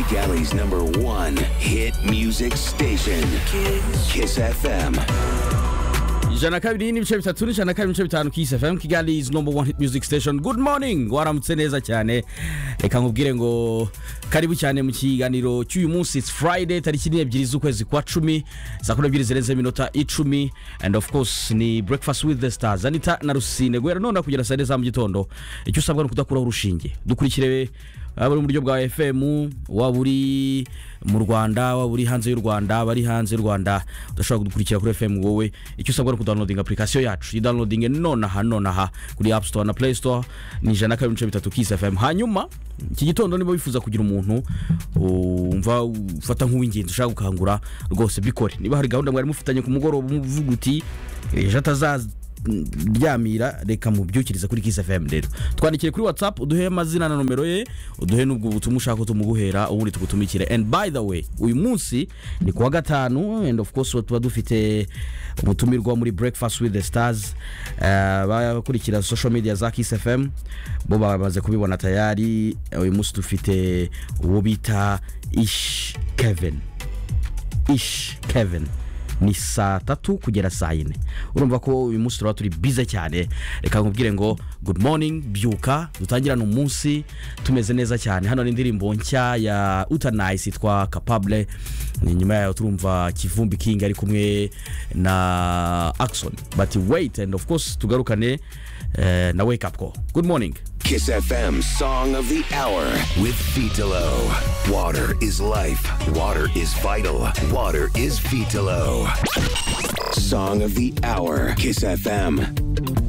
Galley's number one hit music station, Kiss FM. ijana kabiri n'ibice bitatu n'ijana kabiri n'ibice bitanu kisi fm kigali is number one hit music station good morning waramutse neza cyane reka nkubwire ngo karibu cyane mu kiganiro cy'uyu munsi it's friday tariki ni ebyiri z'ukwezi kwa cumi saa kumi n'ebyiri zirenze iminota icumi and of course ni breakfast with the stars anita na rusine guhera none kugera saa yine za mu gitondo icyo usabwa ni ukudakuraho urushinge dukurikire waba uri mu buryo bwa fm waba uri mu rwanda waba uri hanze y'u rwanda bari hanze y'u rwanda udashobora kudukurikira kuri fm wowe icyo usabwa ni ukudawunodinga apurikasiyo yacu idawunodinge nonaha nonaha kuri apu sitowa na play store ni ijana na kabiri n'ibice bitatu kisi fm hanyuma iki gitondo niba wifuza kugira umuntu wumva ufata nk'uw'ingenzi ushaka gukangura rwose bikore niba hari gahunda mwari mufitanye ku mugoroba umuvuga uti ejo atazaza ryamira reka mubyukirize kuri kisi fm rero twandikire kuri whatsapp uduhe amazina na nomero ye uduhe n'ubwo butumwa ushaka tumuguhera ubundi tugutumikire and by the way uyu munsi ni kuwa gatanu and of course tuba dufite umutumirwa muri breakfast with the stars eh, abakurikira social media za kisi fm bo bamaze kubibona tayari uyu munsi dufite uwo bita ish kevin ish kevin ni saa tatu kugera saa yine urumva ko uyu munsi turaba turi bize cyane reka nkubwire ngo good morning byuka dutangirane umunsi tumeze neza cyane hano ni indirimbo nshya ya utanayisi yitwa kapabule nyuma yayo turumva kivumbi kingi ari kumwe na akisoni bati weyiti endi ofu kosi tugarukane eh, na wake apu ko good morning Kiss FM Song of the Hour with Vitalo. Water is life. Water is vital. Water is Vitalo. Song of the Hour. Kiss FM.